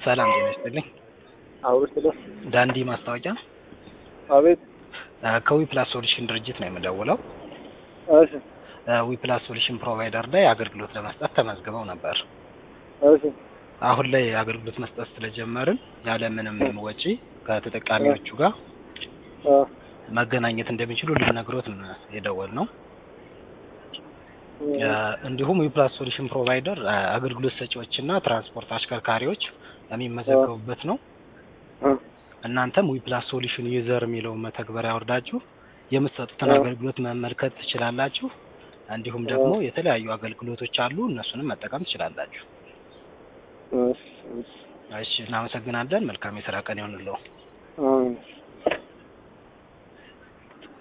ሰላም ጤና ይስጥልኝ። አውርስ ለ ዳንዲ ማስታወቂያ አቤት። ከዊ ፕላስ ሶሉሽን ድርጅት ነው የምደውለው። እሺ ዊ ፕላስ ሶሉሽን ፕሮቫይደር ላይ አገልግሎት ለመስጠት ተመዝግበው ነበር። እሺ አሁን ላይ አገልግሎት መስጠት ስለጀመርን ያለምንም ወጪ ከተጠቃሚዎቹ ጋር አ መገናኘት እንደሚችሉ ልነግሮት ነው የደወልነው። እንዲሁም ዊ ፕላስ ሶሉሽን ፕሮቫይደር አገልግሎት ሰጪዎችና ትራንስፖርት አሽከርካሪዎች የሚመዘገቡበት ነው። አ እናንተም ዊ ፕላስ ሶሉሽን ዩዘር የሚለውን መተግበሪያ አውርዳችሁ የምትሰጡትን አ አገልግሎት መመልከት ትችላላችሁ። እንዲሁም ደግሞ የተለያዩ አገልግሎቶች አሉ፣ እነሱንም መጠቀም ትችላላችሁ። እሺ እሺ እሺ፣ እናመሰግናለን። መልካም የስራ ቀን ይሆንልዎ። አሜን።